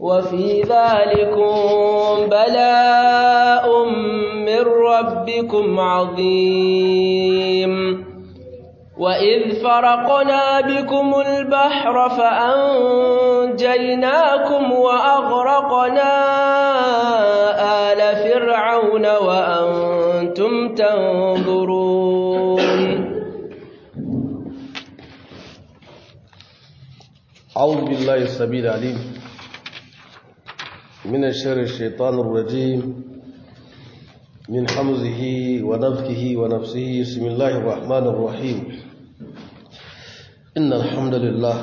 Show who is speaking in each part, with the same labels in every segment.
Speaker 1: وفي ذلكم بلاء من ربكم عظيم وإذ فرقنا بكم البحر فأنجيناكم وأغرقنا آل فرعون وأنتم تنظرون
Speaker 2: أعوذ بالله السميع العليم من الشر الشيطان الرجيم من حمزه ونفكه ونفسه بسم الله الرحمن الرحيم إن الحمد لله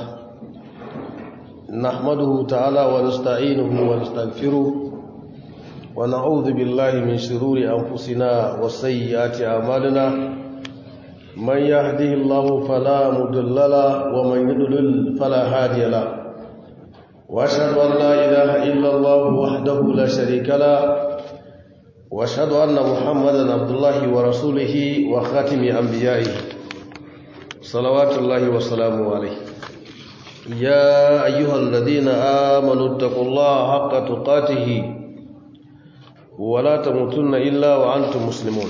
Speaker 2: نحمده تعالى ونستعينه ونستغفره ونعوذ بالله من شرور أنفسنا وسيئات أعمالنا من يهده الله فلا مضل له ومن يضلل فلا هادي له واشهد ان لا اله الا الله وحده لا شريك له واشهد ان محمدا عبد الله ورسوله وخاتم انبيائه صلوات الله وسلامه عليه يا ايها الذين امنوا اتقوا الله حق تقاته ولا تموتن الا وانتم مسلمون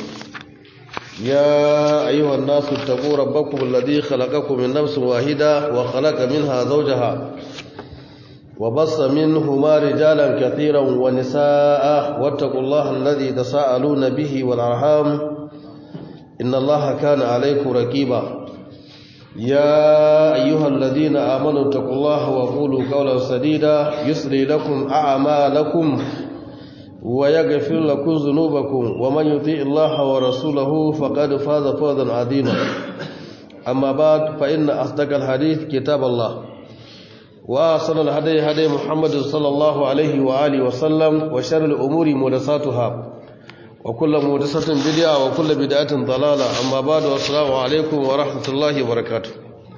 Speaker 2: يا أيها الناس اتقوا ربكم الذي خلقكم من نفس واحدة وخلق منها زوجها وبص منهما رجالا كثيرا ونساء واتقوا الله الذي تساءلون به والأرحام إن الله كان عليكم ركيبا يا أيها الذين آمنوا اتقوا الله وقولوا قولا سديدا يسري لكم أعمالكم ويغفر لكم ذنوبكم ومن يطيع الله ورسوله فقد فاز فوزا عظيما أما بعد فإن أصدق الحديث كتاب الله وأحسن الهدي هدي محمد صلى الله عليه وآله وسلم وشر الأمور محدثاتها وكل محدثة بدعة وكل بدعة ضلالة أما بعد والسلام عليكم ورحمة الله وبركاته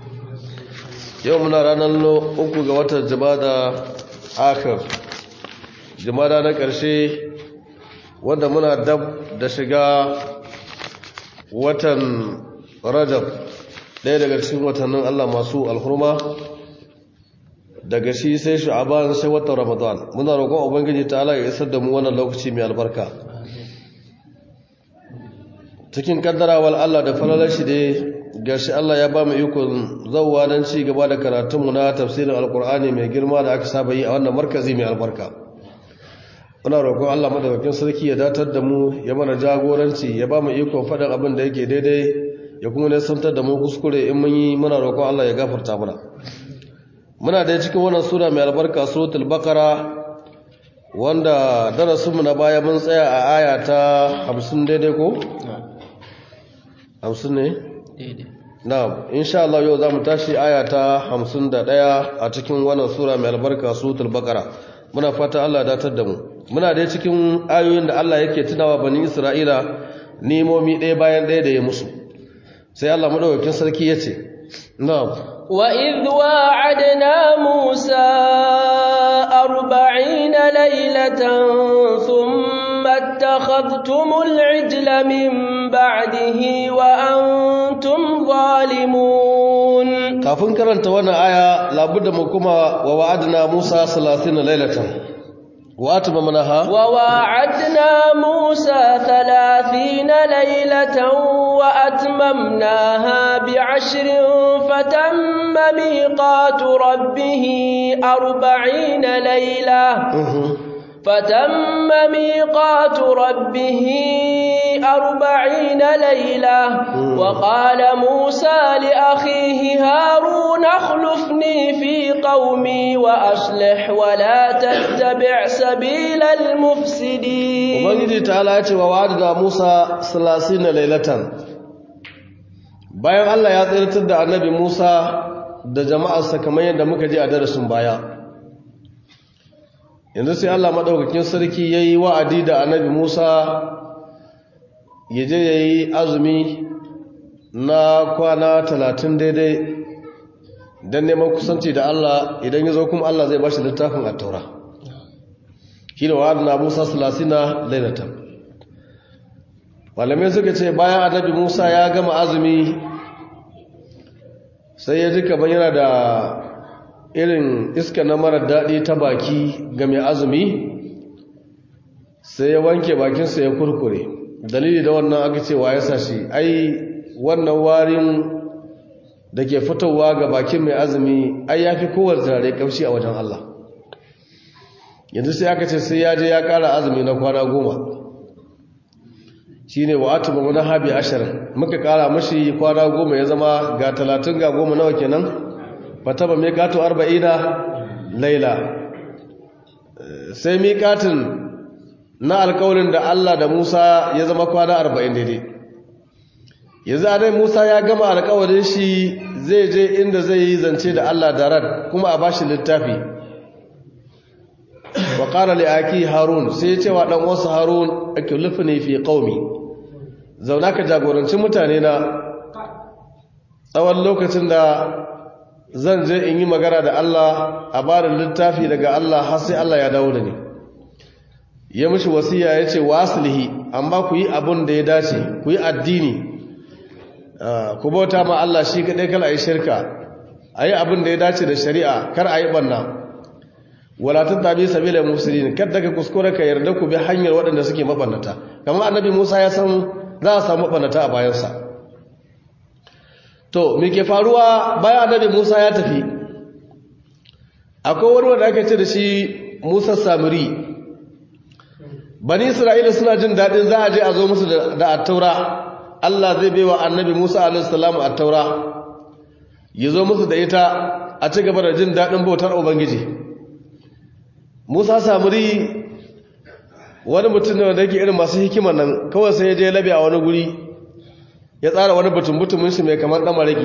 Speaker 2: يومنا رانا uku ga watan jama'a akhir jimada na ƙarshe wanda muna dab da shiga watan rajab ɗaya daga cikin watannin Allah masu alhurma daga shi sai shu'aban sai watan ramadan muna roƙon ubangiji ta Allah ya isar da mu wannan lokaci mai albarka cikin kaddarawar Allah da falalar shi dai gashi Allah ya ba mu ikon zauwa don ci gaba da karatunmu na tafsirin alkur'ani mai girma da aka saba yi a wannan markazi mai albarka muna roƙon Allah madaukakin sarki ya datar da mu ya mana jagoranci ya ba mu ikon faɗin abin da yake daidai ya kuma nisantar da mu kuskure in mun yi muna roƙon Allah ya gafarta mana muna da cikin wannan sura mai albarka suratul baqara wanda darasinmu na baya mun tsaya a aya ta 50 daidai ko 50 ne
Speaker 1: daidai
Speaker 2: na'am insha Allah yau zamu tashi aya ta 51 a cikin wannan sura mai albarka suratul baqara muna fata Allah ya datar da mu muna da cikin ayoyin da Allah yake tunawa bani Isra'ila nimomi ɗaya bayan ɗaya da ya musu sai Allah madaukakin sarki yace na'am
Speaker 1: وإذ واعدنا موسى أربعين ليلة ثم اتخذتم العجل من بعده وأنتم ظالمون
Speaker 2: kafin karanta wannan aya labudda mu kuma wa wa'adna Musa 30 lailatan wa atmamnaha
Speaker 1: وواعدنا موسى ثلاثين ليلة وأتممناها بعشر فتم ميقات ربه أربعين ليلة فتم ميقات ربه أربعين ليلة وقال موسى لأخيه هارون اخلفني في قومي وأصلح ولا تتبع سبيل المفسدين
Speaker 2: ubangiji ta'ala ya ce wa wa'adna Musa 30 lailatan bayan Allah ya tsirtar da annabi Musa da jama'arsa kamar yadda muka ji a darasin baya yanzu sai Allah madaukakin sarki yayi wa'adi da annabi Musa ya je yayi azumi na kwana 30 daidai dan neman kusanci da Allah idan ya zo kuma Allah zai bashi littafin at-taura shi da wa'adna Musa 30 lailatan malamai suka ce bayan annabi Musa ya gama azumi sai ya ji kamar yana da irin iska na mara daɗi ta baki ga mai azumi sai ya wanke bakinsa ya kurkure dalili da wannan aka ce wa ya sashi ai wannan warin da ke fitowa ga bakin mai azumi ai ya fi kowar turare kamshi a wajen Allah yanzu sai aka ce sai ya je ya ƙara azumi na kwana goma shi ne wa atu bamu na habi ashirin muka ƙara mashi kwana goma ya zama ga talatin ga goma nawa kenan fata ba mai kato arba'ina laila sai miƙatin na alƙawarin da Allah da Musa ya zama kwana arba'in daidai yanzu a Musa ya gama alƙawarin shi zai je inda zai yi zance da Allah da rad kuma a bashi littafi wa qala li aki harun sai ya ce wa dan wasu harun akulifni fi qaumi zauna ka jagoranci mutane na tsawon lokacin da zan je in yi magana da Allah a bada littafi daga Allah har sai Allah ya dawo da ni ya mishi wasiya ya ce wasilihi amma ku yi abun da ya dace ku yi addini ku bauta ma Allah shi kaɗai kala a yi shirka a yi abin da ya dace da shari'a kar a yi ɓanna walatun tabi sabila musulun kar daga kuskure ka yarda ku bi hanyar waɗanda suke maɓannata kamar annabi musa ya san za a samu maɓannata a bayansa to me ke faruwa bayan annabi musa ya tafi akwai wani wanda aka ce da shi musa samiri bani isra'ila suna jin daɗin za a je a zo musu da attaura Allah zai baiwa annabi Musa alaihissalam a taura ya zo musu da ita a ci gaba da jin daɗin bautar Ubangiji. Musa samuri wani mutum ne wanda yake irin masu hikimar nan kawai sai ya je labe a wani guri ya tsara wani batun butumin shi mai kamar ɗan mariki.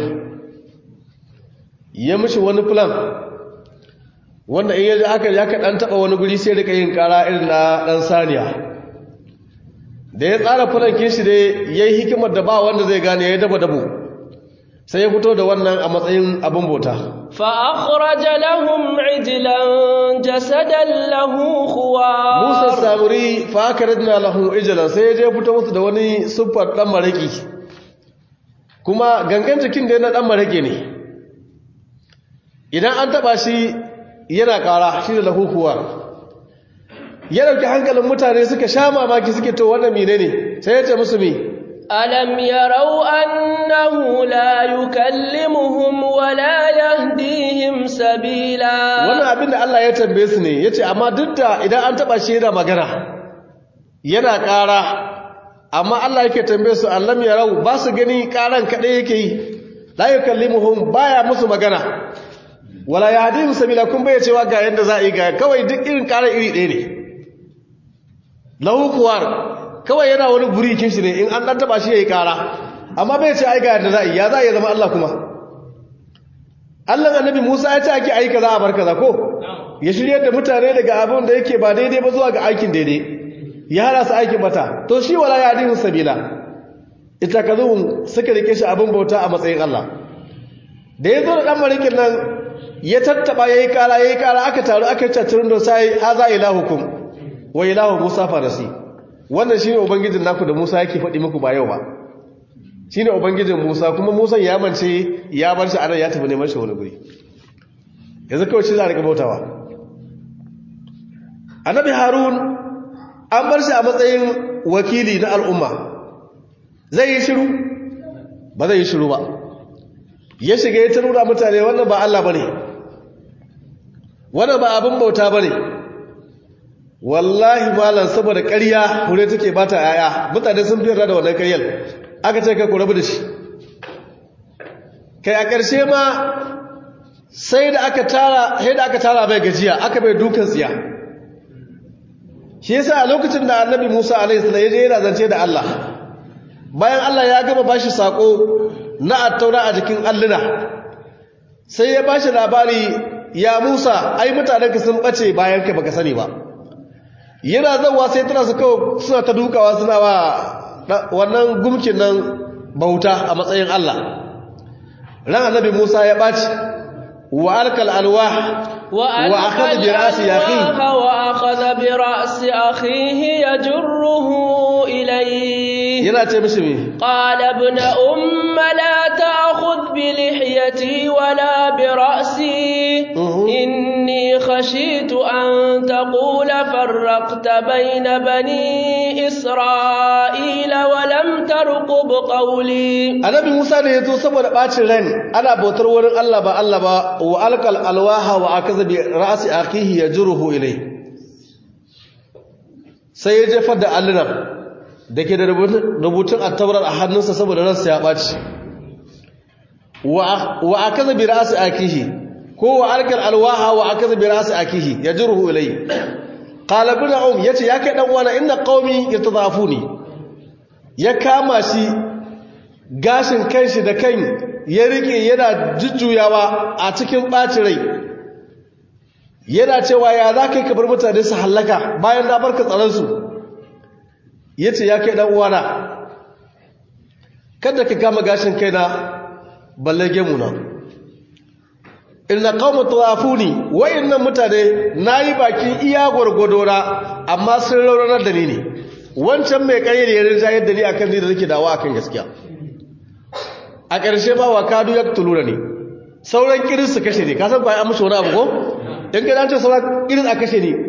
Speaker 2: Ya mishi wani plan wanda in yaji aka ya ka ɗan taɓa wani guri sai rika yin ƙara irin na ɗan saniya. da ya tsara fulankin shi dai ya yi hikimar da ba wanda zai gane ya yi dabo-dabo sai ya fito da wannan a matsayin abin bauta
Speaker 1: fa'akhraja lahum ijlan jasadan lahu khuwa
Speaker 2: musa samuri fa'akaradna lahu ijlan sai ya je fito musu da wani siffar dan maraki kuma gangan jikin da yana dan marake ne idan an taba shi yana kara shi da lahu khuwa ya dauki hankalin mutane suka sha mamaki suke to wannan mine ne sai ya ce musu mi
Speaker 1: alam yarau annahu la yukallimuhum wa la yahdihim sabila
Speaker 2: wannan abin da Allah ya tambaye su ne yace amma duk da idan an taba shi yana magana yana ƙara amma Allah yake tambaye su alam yarau ba su gani ƙaran kadai yake yi la yukallimuhum baya musu magana wala yahdihim sabila kun bai cewa ga yanda za a yi ga kawai duk irin ƙarar iri ɗaya ne lahu kuwar kawai yana wani burikin shi ne in an dan taba shi yayi kara amma bai ce ai ga yadda za ya za ya zama Allah kuma Allah annabi Musa ya ce ake ai kaza a bar kaza ko ya shiryar da mutane daga abin da yake ba daidai ba zuwa ga aikin daidai ya hada su aikin bata to shi wala ya dihu sabila ita kazuhum suka rike shi abin bauta a matsayin Allah da ya zo da dan marikin nan ya tattaba yayi kara yayi kara aka taru aka tattarin da sai haza ilahukum wa ilahu Musa farasi wannan shine ubangijin naku da Musa yake faɗi muku ba yau ba shine ubangijin Musa kuma Musa ya mance ya bar shi anan ya tafi neman shi wani guri yanzu kawai shi za a rika bautawa annabi Harun an bar shi a matsayin wakili na al'umma zai yi shiru ba zai yi shiru ba ya shiga ya tarura mutane wannan ba Allah bane wannan ba abin bauta bane wallahi malam saboda ƙarya hure take bata yaya mutane sun fi da wannan ƙaryar aka ce kai ku rabu da shi kai a ƙarshe ma sai da aka tara sai da aka tara bai gajiya aka bai dukan tsiya shi yasa a lokacin da annabi Musa alaihi salam ya je yana zance da Allah bayan Allah ya gama bashi sako na attaura a jikin alluna sai ya bashi labari ya Musa ai mutanenka sun bace bayan ka baka sani ba yana zauwa sai tana su kawo suna ta dukawa suna wa wannan gumkin nan bauta a matsayin Allah ran annabi Musa ya ɓaci wa alkal alwah wa akhadha bi ra'si akhihi
Speaker 1: wa akhadha bi ra'si akhihi yajruhu ilayhi
Speaker 2: yana ce mishi me
Speaker 1: qala ibn umma اللهم لا تأخذ بلحيتي ولا برأسي إني خشيت أن تقول فرقت بين بني إسرائيل ولم ترقب قولي
Speaker 2: annabi Musa da yazo saboda bacin ran ana bautar wurin Allah ba Allah ba wa alqal alwaha wa akaza bi ra'si akhihi yajruhu ilay sai ya jefar da allunan dake da rubutun at-taurat a hannunsa saboda ransa ya baci wa wa akaza bi ra'si akhihi ko wa alqal alwaha wa akaza bi ra'si akhihi yajruhu ilay qala ibn um yace ya kai dan wana inna qaumi yatadafuni ya kama shi gashin kanshi da kan ya rike yana jujjuyawa a cikin ɓacin rai yana cewa ya za ka yi kabar mutane su hallaka bayan na barka tsaransu ya ce ya kai ɗan uwana kada ka kama gashin kaina balle gemuna inna qauma tawafuni wa'annan mutane nayi bakin iya gwargwadora amma sun rauranar da ni ne wancan mai ƙayyar ya rinja yadda ni akan ni da nake dawa akan gaskiya a ƙarshe ba wa kadu ya tulura ne sauran kirin su kashe ne ka san bayan an mushi wani abu ko in ka dace sauran kirin a kashe ne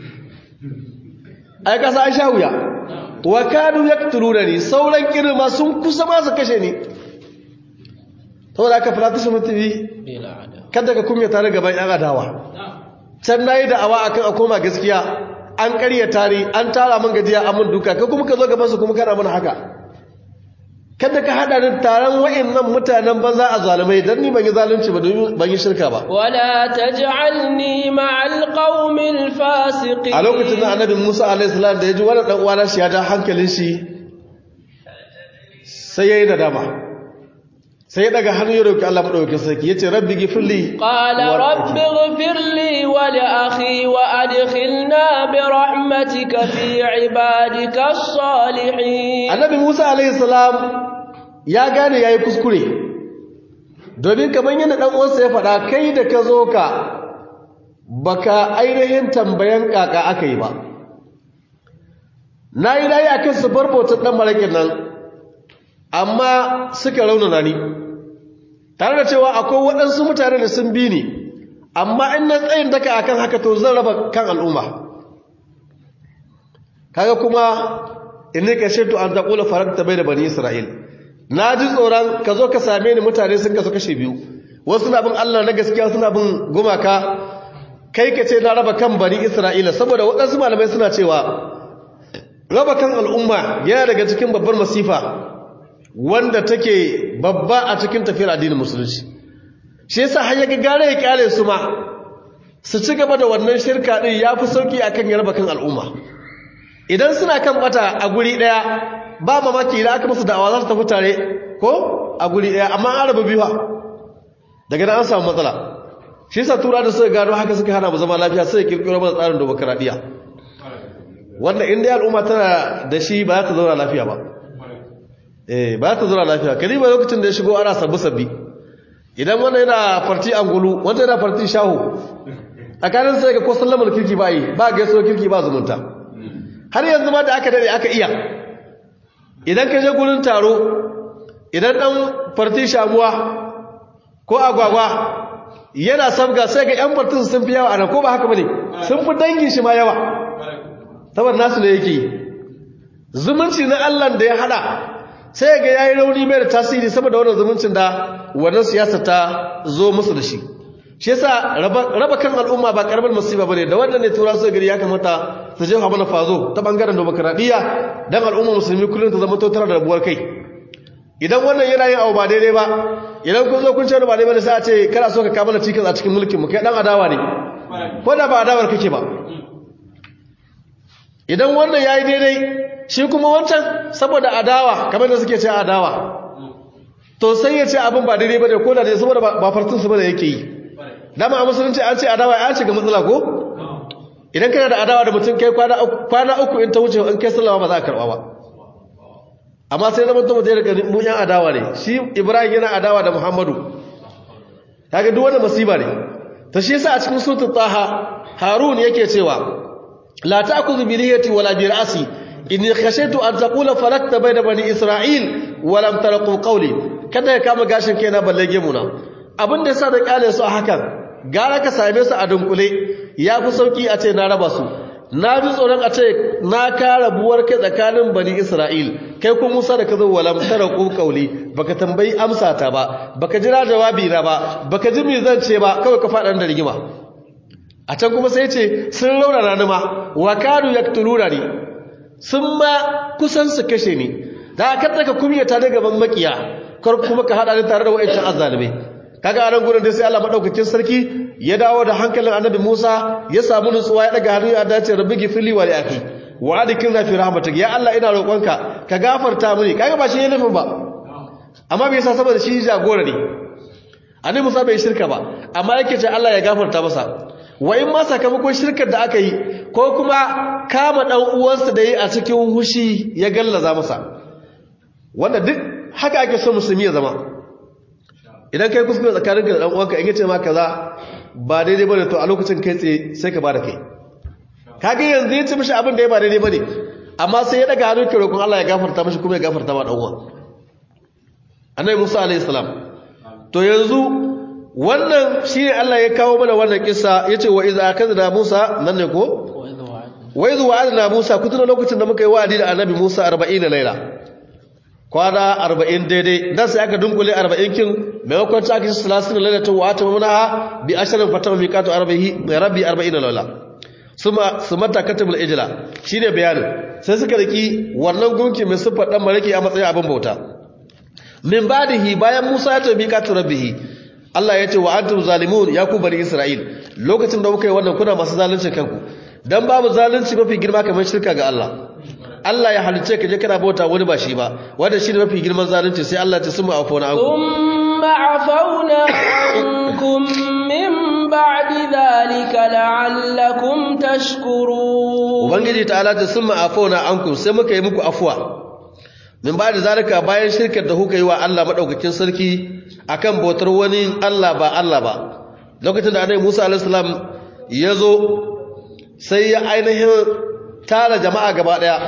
Speaker 2: ai ka san an sha wuya wa kadu ya tulura ne sauran kirin ma sun kusa ma su kashe ne saboda aka fara su mutubi kada ka kumya tare gaban yan adawa can nayi da awa akan a koma gaskiya an ƙaryata ni an tara min gajiya an mun duka kai kuma ka zo gaban su kuma kana mana haka kada ka hada da taron wa'annan mutanen banza a zalimai dan ni ban yi zalunci ba domin ban yi shirka ba
Speaker 1: wala taj'alni ma'al qaumil fasiqin
Speaker 2: a lokacin da annabi Musa alaihi salam da ya ji wannan dan uwana shi ya ja hankalin shi sai yayi nadama sai ya daga hannu ya roki Allah madaukakin sarki yace rabbi gifirli
Speaker 1: qala rabbi ighfirli wa li akhi wa adkhilna bi rahmatika fi ibadika as-salihin
Speaker 2: annabi Musa alaihi salam ya gane yayi kuskure domin kaman yadda dan uwansa ya faɗa kai da ka zo ka baka ainihin tambayan kaka akai ba nayi nayi akan su barbotar dan marakin nan amma suka raunana ni tare da cewa akwai waɗansu mutane da sun bi ni amma in na tsayin daka akan haka to zan raba kan al'umma kaga kuma inni ka shirtu an taqula farakta bayna bani isra'il na ji tsoron ka zo ka same ni mutane sun kasu kashe biyu wasu na bin Allah na gaskiya suna bin gumaka kai ka ce na raba kan bani isra'ila saboda waɗansu malamai suna cewa raba kan al'umma yana daga cikin babbar masifa wanda take babba a cikin tafiyar addinin musulunci shi yasa har yaga gare ya kyale su ma su ci gaba da wannan shirka din yafi sauki akan yarba kan al'umma idan suna kan bata a guri daya ba mamaki idan aka musu da'awa za su tafi tare ko a guri daya amma an raba biyu daga nan an samu matsala shi yasa tura da suka gano haka suka hana mu zama lafiya sai kirkiro mana tsarin demokradiya wanda inda al'umma tana da shi ba za ta zauna lafiya ba eh ba ta zura lafiya kariba lokacin da ya shigo ana sabbi sabbi idan wanda yana farti angulu wanda yana farti shahu tsakanin sai ga ko sallamar kirki ba yi ba gaisuwar kirki ba zumunta har yanzu ma da aka dade aka iya idan ka je gurin taro idan dan farti shamuwa ko agwagwa yana sabga sai ga yan fartin sun fi yawa ana ko ba haka bane sun fi dangin shi ma yawa saboda nasu ne yake zumunci na Allah da ya hada sai ga yayi rauni mai da tasiri saboda wannan zumuncin da wannan siyasa ta zo musu da shi shi yasa raba kan al'umma ba karamar musiba bane da wannan ne tura su gari ya kamata su je mana fazo ta bangaren demokradiya dan al'umma musulmi kullun ta zama totara da rabuwar kai idan wannan yana yin abu ba daidai ba idan kun zo kun ce ba daidai ba sai a ce kana so ka kawo mana cikin a cikin mulkin mu kai dan adawa ne ko da ba adawar kake ba idan wannan yayi daidai shi kuma wancan saboda adawa kamar da suke ce adawa to sai ya ce abin ba daidai ba da ko da dai saboda ba fartin su bane yake yi dama a musulunci an ce adawa ya shiga matsala ko idan kana da adawa da mutum kai kwana uku in ta wuce in kai sallama ba za a karba ba amma sai zama mutum da ya mu yan adawa ne shi ibrahim yana adawa da muhammadu kaga duk wani masiba ne ta shi yasa a cikin suratul taha harun yake cewa la ta'khudhu bi lihiyati wala bi ra'si inni khashitu an taqula farakta bayna bani isra'il wa lam tarqu qawli kada ya kama gashin kaina balle gemuna abin da yasa da kyale su a hakan gara ka same su a dunkule ya fi sauki a ce na raba su na ji tsoron a ce na kara buwar kai tsakanin bani isra'il kai kuma musa da ka zo walam tara ku kauli baka tambayi amsa ta ba baka jira jawabi na ba baka ji me zan ce ba kawai ka faɗa da rigima a can kuma sai ce sun raunana ni ma wa kanu yaktuluna ni sun ma kusan su kashe ni da ka tsaka kumiyata da gaban makiya kar kuma ka hada ni tare da wa'ancan azzalimai kaga a nan gurin da sai Allah madaukakin sarki ya dawo da hankalin annabi Musa ya samu nutsuwa ya daga hannu ya dace rabbi gifli wa liaki wa adkilna fi rahmatik ya Allah ina roƙonka ka gafarta mini kaga ba shi nufin ba amma bai yasa saboda shi jagora ne annabi Musa bai shirka ba amma yake ce Allah ya gafarta masa wa in ma sakamakon shirkar da aka yi ko kuma kama dan uwansa da yi a cikin hushi ya gallaza masa wanda duk haka ake so musulmi ya zama idan kai kuskure tsakaninka da dan uwanka in yace ma kaza ba daidai bane to a lokacin kai tsaye sai ka bada kai kage yanzu yace mishi abin da ya ba daidai bane amma sai ya daga hannu ke roƙon Allah ya gafarta mishi kuma ya gafarta ma dan uwa annabi Musa alaihi salam to yanzu wannan shi Allah ya kawo mana wannan kissa yace wa iza akadna Musa nan ne ko wa iza wa'adna Musa kutuna lokacin da muka yi wa'adi da annabi Musa 40 laila kwana arba'in daidai dan sai aka dunkule arba'in kin maimakon ta aka salasin lalata wa ta mamuna bi ashirin fata miqatu arba'i rabbi arba'in lalla suma sumata katabul ijla shine bayanin sai suka riki wannan gunki mai sifar dan maraki a matsayin abin bauta min badihi bayan Musa ya tabi miqatu rabbihi Allah ya ce wa antum zalimun ya ku bani Isra'il lokacin da muka yi wannan kuna masu zalunci kanku dan babu zalunci mafi girma kamar shirka ga Allah Allah ya halice ka je kana bauta wani ba shi ba wanda shi ne mafi girman zalunci sai Allah ta suma afona anku
Speaker 1: thumma afawna ankum min ba'di dhalika la'allakum tashkurun
Speaker 2: ubangiji ta'ala ta suma afona ankum sai muka yi muku afwa min ba'di zalika bayan shirkar da kuka yi wa Allah madaukakin sarki akan bautar wani Allah ba Allah ba lokacin da Annabi Musa alaihi salam ya zo sai ya ainihin tara jama'a gaba daya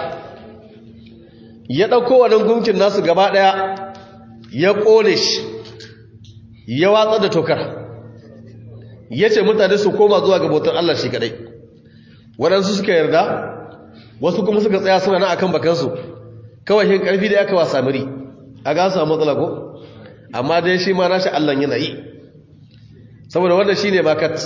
Speaker 2: ya ɗauko wannan gunkin nasu gaba ɗaya ya ƙone shi ya watsa da tokar ya ce mutane su koma zuwa ga bautar Allah shi kaɗai waɗansu suka yarda wasu kuma suka tsaya suna na akan bakansu kawai shi ƙarfi da aka wa samiri a ga samu matsala ko amma dai shi ma nashi Allah yana yi saboda wannan shi ne makat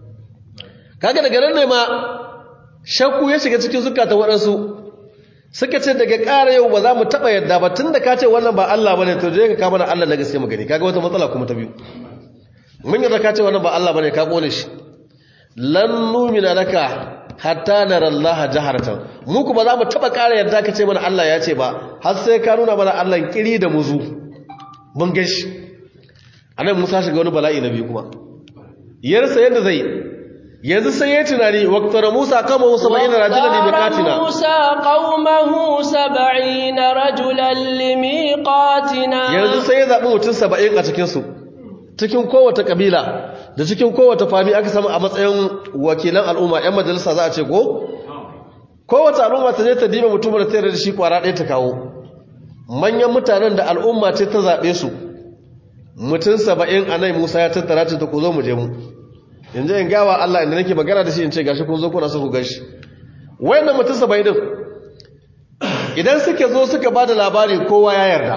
Speaker 2: kaga daga nan ne ma shakku ya shiga cikin zukatan waɗansu suka ce daga ƙara yau ba za mu taɓa yadda ba tun da ka ce wannan ba Allah ba ne to je ka kama na Allah na gaske mu gani kaga wata matsala kuma ta biyu mun yadda ka ce wannan ba Allah ba ne ka ƙone shi lan numina laka hatta nara Allah jaharatan mu kuma za mu taɓa ƙara yadda ka ce mana Allah ya ce ba har sai ka nuna mana Allah kiri da muzu mun gashi anan Musa shiga wani bala'i na biyu kuma yarsa yadda zai yanzu sai ya tunani waqtara Musa kama 70 rajulan limiqatina
Speaker 1: Musa qaumahu 70 rajulan limiqatina
Speaker 2: yanzu sai ya zabi mutum 70 a cikin su cikin kowace kabila da cikin kowace fami aka samu a matsayin wakilan al'umma ƴan majalisa za a ce ko kowace al'umma ta je ta diba mutum da tare da shi kwara ɗaya ta kawo manyan mutanen da al'umma ce ta zabe su mutum 70 anai Musa ya tattara ta ku zo mu je mu in je in gawa Allah inda nake magana da shi in ce gashi kun zo kuna so ku gashi wayannan mutum 70 din idan suke zo suka bada labari kowa ya yarda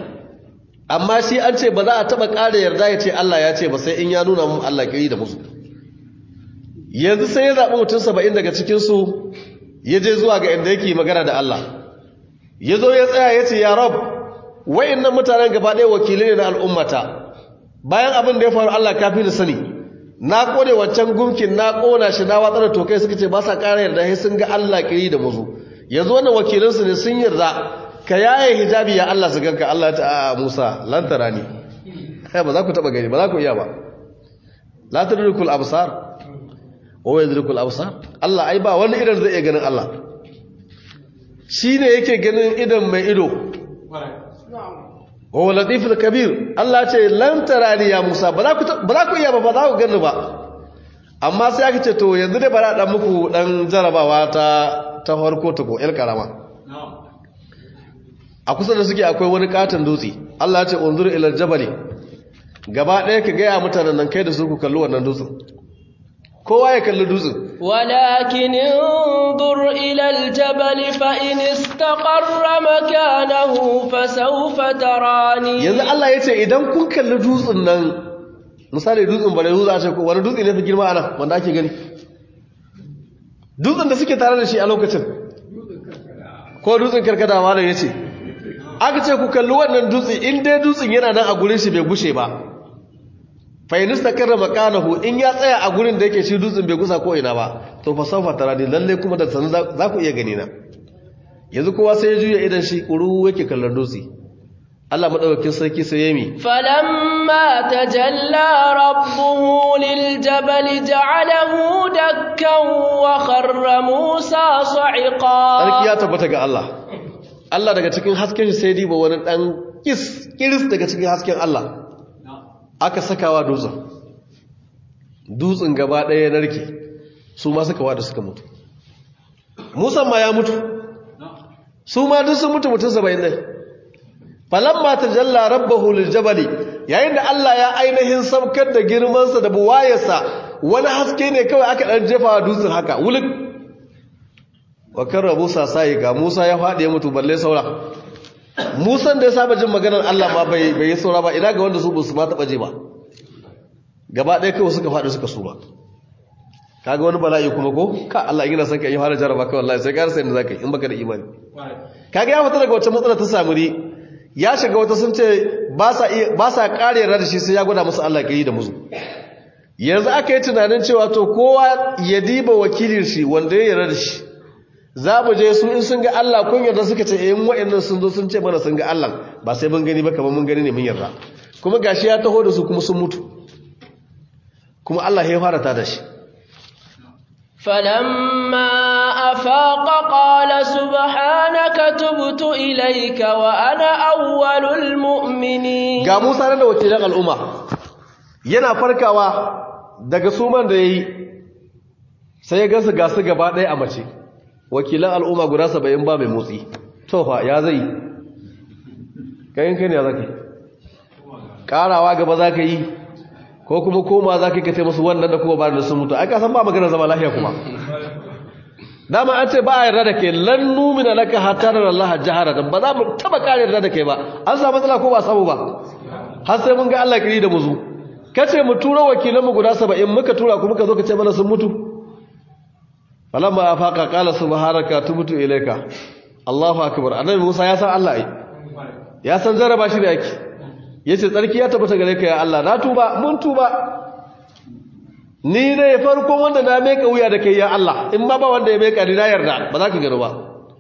Speaker 2: amma shi an ce ba za a taba ƙara yarda ya ce Allah ya ce ba sai in ya nuna mu Allah kiri da musu yanzu sai ya zaɓi mutum 70 daga cikin su ya je zuwa ga inda yake magana da Allah ya zo ya tsaya ya ce ya rab wayannan mutanen gaba ɗaya wakilai ne na al'ummata bayan abin da ya faru Allah kafi da sani na kone wancan gumkin na kona shi na watsar da tokai suka ce ba sa ƙara yarda sai sun ga Allah kiri da muzu yanzu wannan wakilansu ne sun yarda ka yaye hijabi ya Allah su ganka Allah ta a Musa lan tarani kai ba za ku taba gani ba za ku iya ba la tudrikul absar wa yudrikul absar Allah ai ba wani idan zai iya ganin Allah shine yake ganin idan mai ido wa latiful kabir Allah ce lan tarani ya Musa ba za ku ba za ku iya ba ba za ku gani ba amma sai aka ce to yanzu dai bara dan muku dan jarabawa ta ta farko ta ko el karama a kusa da suke akwai wani katon dutse Allah ya ce unzur ila jabali gaba ɗaya ka gaya mutanen nan kai da su ku kalli wannan dutsen kowa ya kalli dutsen
Speaker 1: ولكن انظر إلى الجبل فإن استقر مكانه فسوف تراني
Speaker 2: yanzu Allah ya ce idan kun kalli dutsen nan misali dutsen bare dutsen a ce ko wani dutse ne fi girma ana wanda ake gani dutsen da suke tare da shi a lokacin ko dutsen karkada malam ya ce aka ce ku kalli wannan dutse in dai dutsen yana nan a gurin shi bai gushe ba fainista karra makanahu in ya tsaya a gurin da yake shi dutsen bai gusa ko ina ba to fa saufa tarani lalle kuma da sanin za ku iya gani na yanzu kowa sai ya juya idan shi kuru yake kallon dutse Allah madaukakin sarki sai yami
Speaker 1: فلما تجلى ربه للجبل جعله دكا وخر موسى صعقا
Speaker 2: sarki ya tabbata ga Allah Allah daga cikin hasken shi sai diba wani dan kis kiris daga cikin hasken Allah aka sakawa dutsen dutsen gaba ɗaya ya narke su ma suka wada suka mutu Musa ma ya mutu su ma duk sun mutu mutum saba'in ɗin falamma tajalla rabbahu liljabali yayin da Allah ya ainihin saukar da girmansa da buwayarsa wani haske ne kawai aka dan jefa dutsen haka wuluk wa karra Musa sai ga Musa ya fadi ya mutu balle saura Musan da ya saba jin maganar Allah ma bai bai saura ba ina ga wanda su ba su ma taba je ba gaba ɗaya kawai suka fadi suka suma kaga wani bala'i kuma ko ka Allah in yana son ka yi fara jaraba kai wallahi sai ka rasa inda zaka yi in baka da imani kaga ya fita daga wacce matsala ta samu ri ya shiga wata sun ce ba sa ƙari yarda da shi sai ya gwada musu Allah ƙiri da musu yanzu aka yi tunanin cewa to kowa ya diba wakilin shi wanda ya yarda da shi za mu je su in sun ga Allah kun yarda suka ce in wa'annan sun zo sun ce mana sun ga Allah ba sai mun gani ba kamar mun gani ne mun yarda kuma gashi ya taho da su kuma sun mutu kuma Allah ya fara ta da shi
Speaker 1: فلما أفاق قال سبحانك تبت إليك وأنا أول المؤمنين
Speaker 2: ga Musa da wakilan al'umma yana farkawa daga suman da yayi sai ya gansu ga su gaba ɗaya a mace wakilan al'umma guda 70 ba mai motsi to fa ya zai kayan kai ne ya zaka karawa gaba zaka yi ko kuma koma za ka kace musu wannan da kuma ba da sun mutu ai ka san ba magana zama lafiya kuma dama an ce ba a yarda da kai lan numina laka hatta da Allah jahara dan ba za mu taba kare yarda da kai ba an samu matsala ko ba samu ba har sai mun ga Allah kiri da muzu kace mu tura wakilan mu guda 70 muka tura kuma ka zo ka ce mana sun mutu falamma afaqa qala subhanaka tubtu ilayka Allahu akbar annabi Musa ya san Allah ai ya san jaraba shi da yake yace tsarki ya tabbata gare ka ya Allah na tuba mun tuba ni ne farko wanda na meka wuya da kai ya Allah in ma ba wanda ya meka ni na yarda ba za ka gano ba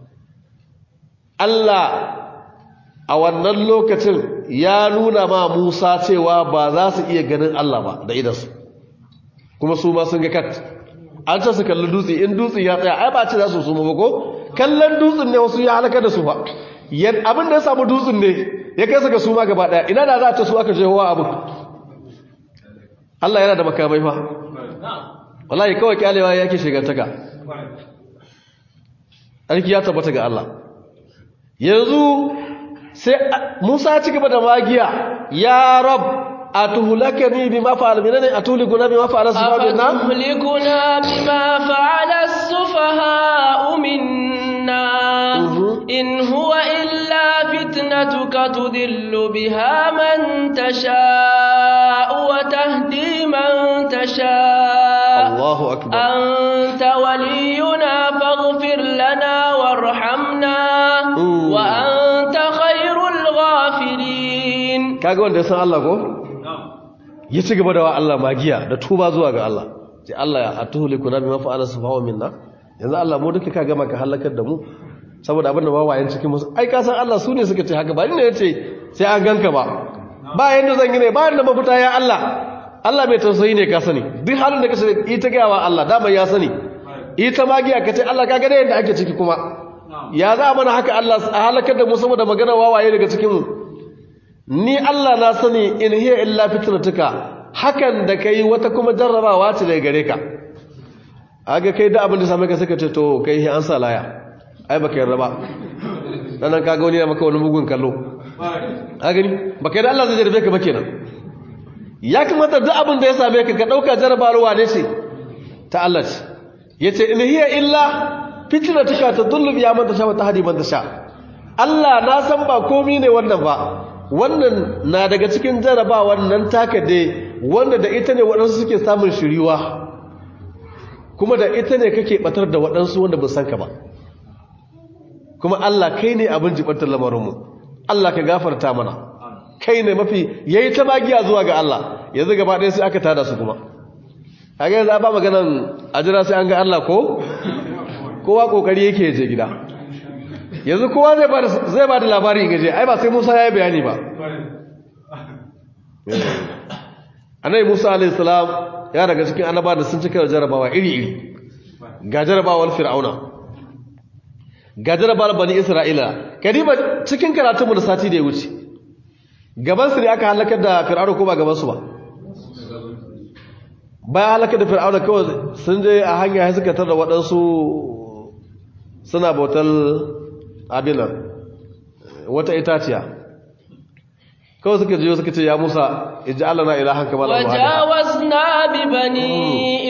Speaker 2: Allah a wannan lokacin ya nuna ma Musa cewa ba za su iya ganin Allah ba da idansu kuma su ma sun ga kat an ce su kalli dutse in dutse ya tsaya ai ba ce za su su ba ko kallon dutsen ne wasu ya halaka da su ba abin da ya samu dutsen ne ya kai suka suma gaba daya ina da za a ce su aka jehowa abu Allah yana da makamai fa wallahi kawai kyalewa yake shigantaka arki ya tabbata ga Allah yanzu sai Musa ci gaba da magiya ya rab atuhlakani bima fa'al minani atulikuna bima fa'ala sufaha'una
Speaker 1: أفتهلكنا بما فعل السفهاء منا إن هو إلا فتنتك تذل بها من تشاء وتهدي من تشاء
Speaker 2: Allahu akbar
Speaker 1: أنت ولينا فاغفر لنا وارحمنا وأنت خير الغافرين
Speaker 2: kaga wanda ya san Allah ko ya ci gaba da wa Allah magiya da tuba zuwa ga Allah sai Allah ya atuhlikuna bima fa'ala sufahu minna yanzu Allah mu duka ka gama ka halakar da mu saboda abin da wawayen cikin musu ai ka san Allah su ne suka ce haka ba ni ne yace sai an ganka ba ba yanda zan yi ne ba yanda mafita ya Allah Allah mai tausayi ne ka sani duk halin da ka sani ita ga wa Allah dama ya sani ita magiya ka ce Allah ka ga da yanda ake ciki kuma ya za mana haka Allah a halakar da mu saboda magana wawaye daga cikin mu ni Allah na sani in hiya illa fitnatuka hakan da kai wata kuma jarrabawa ce daga gare ka aga kai da abin da same ka suka ce to kai an sa laya ai baka yarda ba dan kaga wani ya maka wani mugun kallo a gani ba kai da Allah zai jarabe ka ba kenan ya kamata duk abin da ya same ka ka ɗauka jarabarwa ne ce ta Allah ce ya ce in hiya illa fitina tuka ta dullum ya manta sha wata hadi manta sha Allah na san ba komi ne wannan ba wannan na daga cikin jaraba wannan taka dai wanda da ita ne waɗansu suke samun shiriwa kuma da ita ne kake batar da waɗansu wanda ba san ka ba kuma Allah kai ne abin jibantar lamarinmu Allah ka gafarta mana kai ne mafi yayi ta magiya zuwa ga Allah yanzu gaba ɗaya sai aka tada su kuma kaga yanzu ba maganan ajira sai an ga Allah ko kowa kokari yake je gida yanzu kowa zai ba zai ba da labari gaje ai ba sai Musa ya yi bayani ba Annabi Musa alaihi salam ya daga cikin annaba da sun cika jarabawa iri iri ga jarabawar fir'auna ga jarabawar bani isra'ila kadiba cikin karatunmu da sati da ya wuce gabansu ne aka halakar da fir'auna ko ba gabansu ba bayan halakar da fir'auna kawai sun je a hanya ya suka tarda waɗansu suna bautar abinan wata itaciya kawai suka jiyo suka ce ya musa iji Allah na ilahan kama da
Speaker 1: وجاوزنا ببني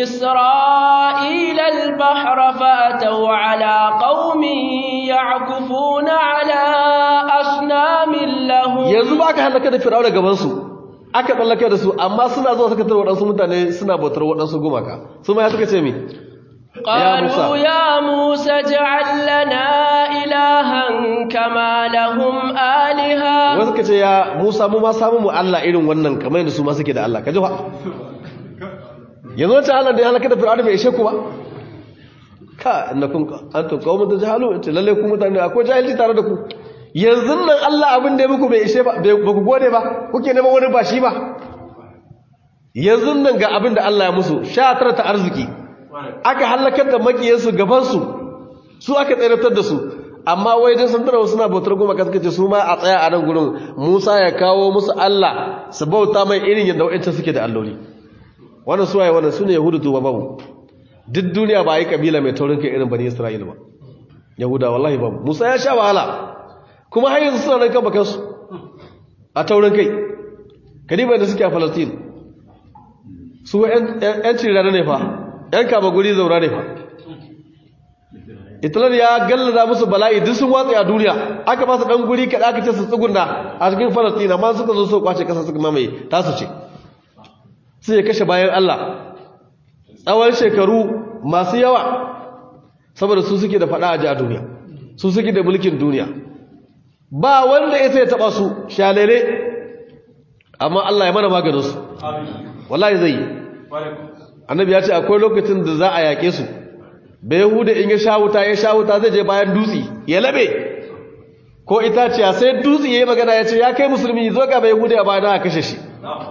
Speaker 1: إسرائيل البحر فأتوا على قوم يعكفون على أصنام لهم
Speaker 2: yanzu ba aka halaka da fir'auna gabansu aka tsallake da su amma suna zuwa suka tarwa waɗansu mutane suna bautar waɗansu gumaka su ma ya suka ce mi
Speaker 1: قالوا يا موسى اجعل لنا إلها كما لهم آلهة
Speaker 2: wasu suka ce ya musa mu ma samu mu allah irin wannan kamar yadda su ma suke da allah ka ji fa yanzu wancan allah da ya halaka da fir'auna bai ishe ku ba ka innakum antum qaumun tajhalu ce lalle ku mutane akwai jahilci tare da ku yanzu nan Allah abin da ya muku bai ishe ba ba ku gode ba kuke neman wani ba shi ba yanzu nan ga abin da Allah ya musu sha tara ta arziki aka halakar da makiyansu gabansu su aka tsayar da su amma wai dan sun tarawa suna bautar goma ka suka ce su ma a tsaya a nan gurin Musa ya kawo musu Allah su bauta mai irin yadda wa'ancan suke da alloli wannan su waye wannan sune yahudu to babu duk duniya ba yi kabila mai taurin kai irin bani Isra'ila ba yahuda wallahi babu Musa ya sha wahala kuma har yanzu suna nan kan bakansu a taurin kai kadiba da suke a Palestine su ‘yan cirana ne fa ‘yan kama guri zaura ne fa italar ya gallaza musu bala'i duk sun watsa a duniya aka ba su ɗan guri kaɗa aka ce su tsugunda a cikin Palestine amma suka zo su kwace ƙasa suka mamaye tasu ce sai ya kashe bayan Allah tsawon shekaru masu yawa saboda su suke da faɗa a ji a duniya su suke da mulkin duniya ba wanda ya sai taɓa su shalele amma Allah ya mana maganinsu wallahi zai yi annabi ya ce akwai lokacin da za a yaƙe su bai yahuda in ya sha wuta ya sha wuta zai je bayan dutse ya labe ko itaciya sai dutse ya yi magana ya ce ya kai musulmi zo ga bai yahuda ya bayan a kashe shi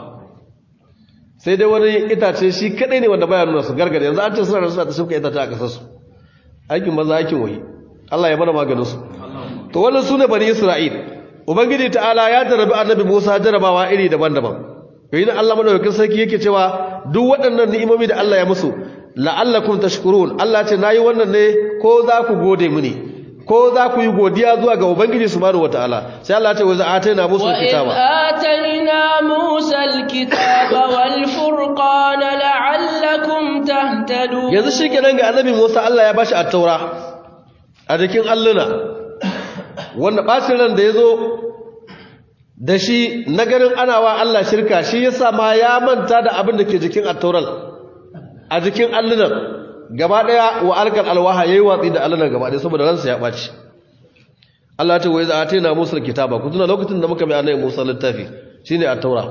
Speaker 2: sai dai wani itace shi kadai ne wanda baya nuna su gargada yanzu an ce suna da suna ta shimka itace a kasarsu aikin maza aikin wahi Allah ya mana maganinsu to wannan su ne bani isra'il ubangiji ta'ala ya jarabi annabi musa jarabawa iri daban-daban yayin Allah madaukakin sarki yake cewa duk waɗannan ni'imomi da Allah ya musu la'allakum tashkurun Allah ce nayi wannan ne ko za ku gode mini ko za ku yi godiya zuwa ga ubangiji subhanahu wataala sai Allah ya ce wa za'ataina musa kitaba
Speaker 1: وآتينا موسى الكتاب والفرقان لعلكم تهتدون
Speaker 2: yanzu shikenan ga annabi Musa Allah ya bashi at-taura a jikin alluna wanda bacin ran da yazo da shi na ganin ana wa Allah shirka shi yasa ma ya manta da abin da ke jikin at-taural a jikin allunan gaba daya wa alkal alwaha yayi watsi da allunan gaba daya saboda ransa ya baci Allah ya ce wa iza atina Musa kitaba ku tuna lokacin da muka bi annabi Musa littafi shine at-taura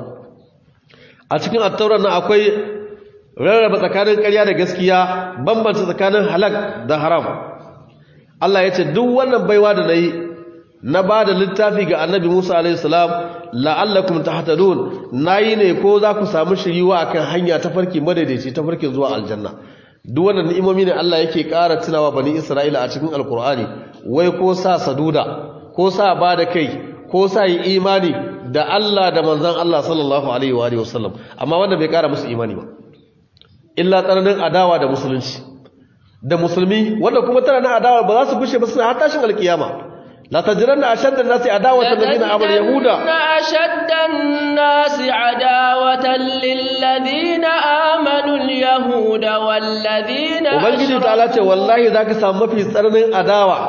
Speaker 2: a cikin at-taura nan akwai rarraba tsakanin ƙarya da gaskiya bambanta tsakanin halak da haram Allah ya ce duk wannan baiwa da nayi na ba da littafi ga annabi Musa alaihissalam la'allakum tahtadun nayi ne ko za ku samu shiriwa akan hanya ta farki madaidaici ta farkin zuwa aljanna duk wannan ni'imomi ne Allah yake ƙara tunawa bani Isra'ila a cikin alkur'ani wai ko sa saduda ko sa ba da kai ko sa yi imani da Allah da manzon Allah sallallahu alaihi wa alihi wasallam amma wanda bai ƙara musu imani ba illa tsananin adawa da musulunci da musulmi wanda kuma tana adawa ba za su gushe ba suna har tashin alkiyama la tajranna ashadda an-nasi adawatan lil ladina amanu yahuda
Speaker 1: أشد الناس عداوة للذين آمنوا اليهود والذين
Speaker 2: ubangiji ta'ala ce wallahi zaka samu mafi tsananin adawa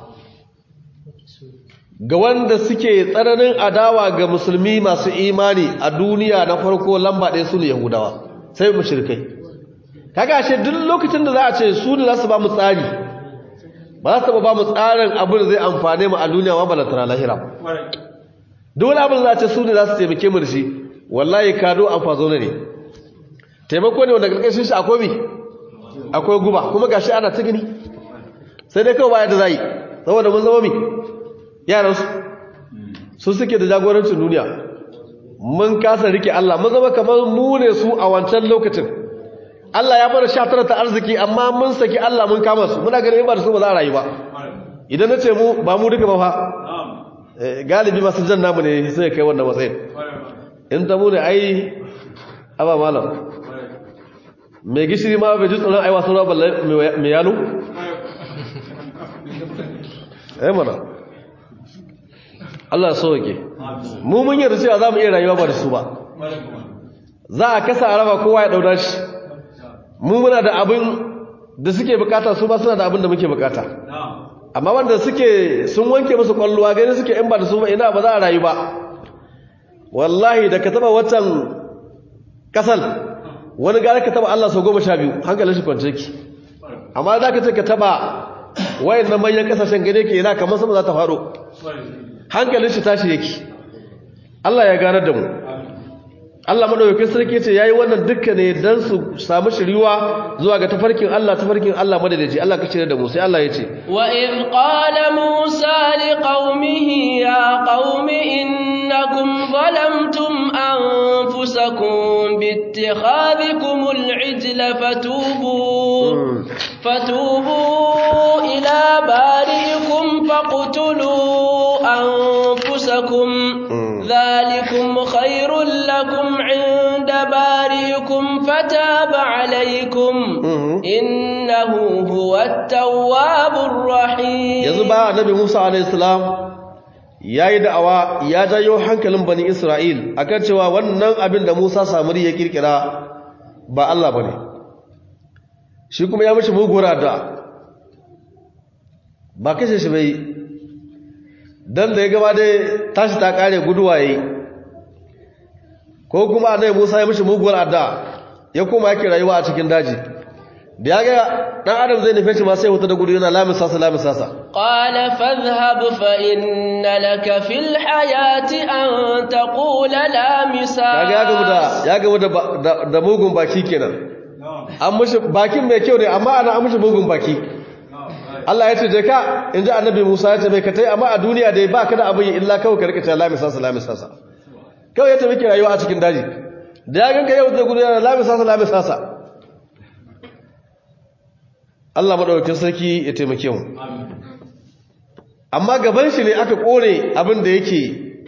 Speaker 2: ga wanda suke tsananin adawa ga musulmi masu imani a duniya na farko lamba ɗaya su ne yahudawa sai mushrikai kaga ashe duk lokacin da za a ce su ne za su ba mu tsari ba za su ba mu tsarin abin da zai amfane mu a duniya ma balantana lahira duk wani abin da za a ce su ne za su taimake mu da shi wallahi kado an fazo ne taimako ne wanda karkashin shi akwai mi akwai guba kuma gashi ana ta gani sai dai kawai baya da zai saboda mun zama mi yaran su su suke da jagorancin duniya mun kasa rike Allah mun zama kamar mu ne su a wancan lokacin Allah ya bada shatara ta arziki amma mun saki Allah mun kama su muna ganin ba da su ba za a rayu ba idan na ce mu ba mu duka ba fa galibi masu jan namu ne sai kai wannan matsayin in ta mu ne ai aba malam mai gishiri ma bai ji tsoron aiwa sauran balle mai yalo ai mana Allah so yake mu mun yarda cewa za mu iya rayuwa ba da su ba za a kasa araba kowa ya dauda shi mu muna da abin da suke bukata su ba suna da abin da muke bukata amma wanda suke sun wanke musu kwalluwa gani suke in ba da su ba ina ba za a rayu ba wallahi da ka taba watan kasal wani gari ka taba Allah sau goma sha biyu hankalin shi kwance ki amma za ka ce ka taba wayan nan manyan kasashen gane ke yana kamar sama za ta faru hankalin shi tashi yake Allah ya ganar da mu Allah madaukakin sarki ce yayi wannan dukkan ne dan su samu shiriwa zuwa ga tafarkin Allah tafarkin Allah madadaci Allah ka cire da mu sai Allah ya ce
Speaker 1: wa in qala musa liqaumihi ya qaumi innakum zalamtum anfusakum biittikhadhikum al'ijla fatubu fatubu ila bari'ikum faqtulu anfusakum ذلكم خير لكم عند باريكم فتاب عليكم إنه هو التواب الرحيم
Speaker 2: يزبا النبي موسى عليه السلام yayi da'awa ya jayo hankalin bani Isra'il akan cewa wannan abin da Musa Samiri ya kirkira ba Allah bane shi kuma ya mishi mugura da ba kashe shi bai dan da ya gaba dai tashi ta kare guduwa yi ko kuma annabi Musa ya mishi muguwar adda ya koma yake rayuwa a cikin daji da ya ga dan adam zai nufe shi ma sai huta da gudu yana lamin sasa lamin sasa
Speaker 1: qala fadhhab fa inna laka fil hayati an taqula la misas
Speaker 2: kaga ya gamu da ya gamu da da mugun baki kenan an mishi bakin mai kyau ne amma ana an mishi mugun baki Allah ya ce je ka in ji annabi Musa ya ce mai ka tai amma a duniya dai ba ka da abin illa kawai ka rika ta lami sasa lami sasa kawai ya tafi ki rayuwa a cikin daji da ya ganka yau da gudu yana lami sasa lami sasa Allah madaukakin sarki ya taimake mu amma gaban shi ne aka kore abin da yake